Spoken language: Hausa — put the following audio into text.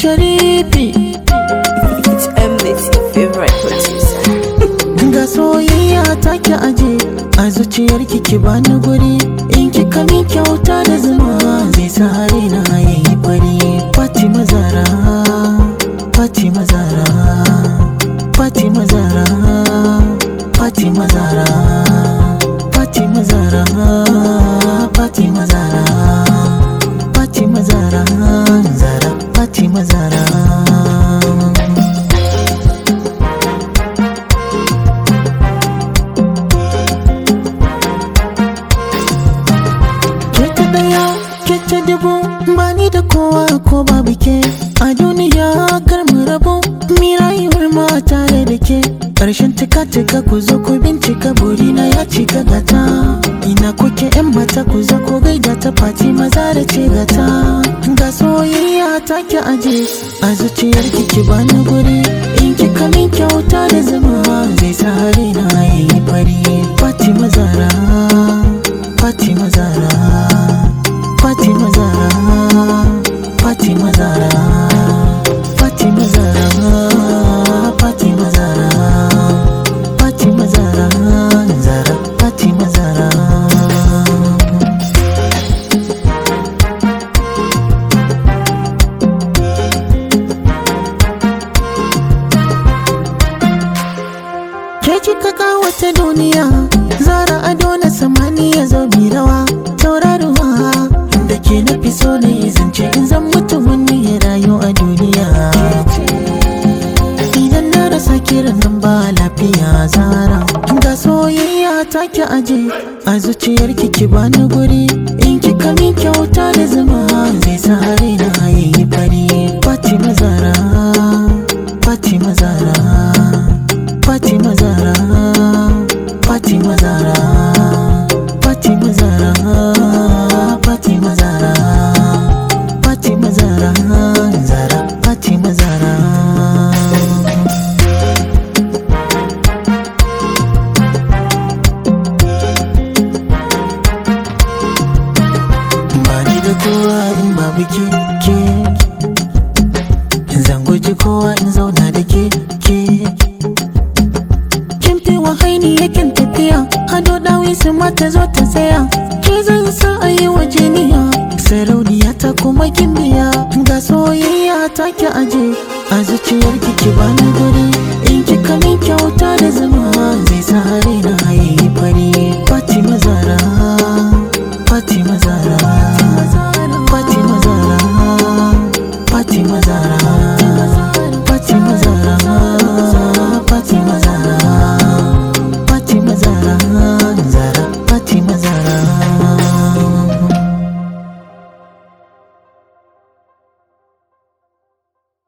Sharifi It's Mnet, your favorite producer. ga soyayya take aje a zuciyar ki bani guri in kika min kyauta da zuma zai sa raina yayi fari Fatima Zara Fatima Zara Fatima Zara Fatima Zara Fatima Zara Fatima Zara Fatima Zara Zara Fatima Zara ke ta daya ke ta dubu bani da kowa ko babu ke a duniya kar mu rabu mi rayuwar ma tare da ke karshen tika tika ku zo ku bincika burina ya cika gata ina kuke yan mata ku zo ku gaida ta fati maza da ce gata ga soyayya ta ki aje a zuciyar ki ki bani guri in kika min kyauta da zama zai sa raina yayi fari Fatima Zara Fatima Zara Fatima Zara Fatima Zara Fatima Zara Fatima Zara Fatima Zara Zara Fatima Zara Ke kika kawata duniya Zara ado na samaniya zo mi rawa Tauraruwa da ke na fi so ne zance in zan mutu wani ya rayu a duniya Idan na rasa kiran nan ba lafiya Zara Ga soyayya ta ki aje a zuciyar ki ki bani guri In kika min kyauta da zama zai sa raina yayi fari Fatima Zara Fatima Zara Fatima Zara Fatima Zara Fatima Zara Fatima Zara Fatima Zara Zara Fatima Zara Bani da kowa in babu ke ke Zan guji kowa in zauna da ke ke kin fi wahaini yakin tafiya hado dawi su mata zo ta tsaya ke zan sa a yi wa jiniya sarauniya ta kuma kin biya ga soyayya ta ki aje a zuciyar ki ki bani guri in kika min kyauta da zama zai sa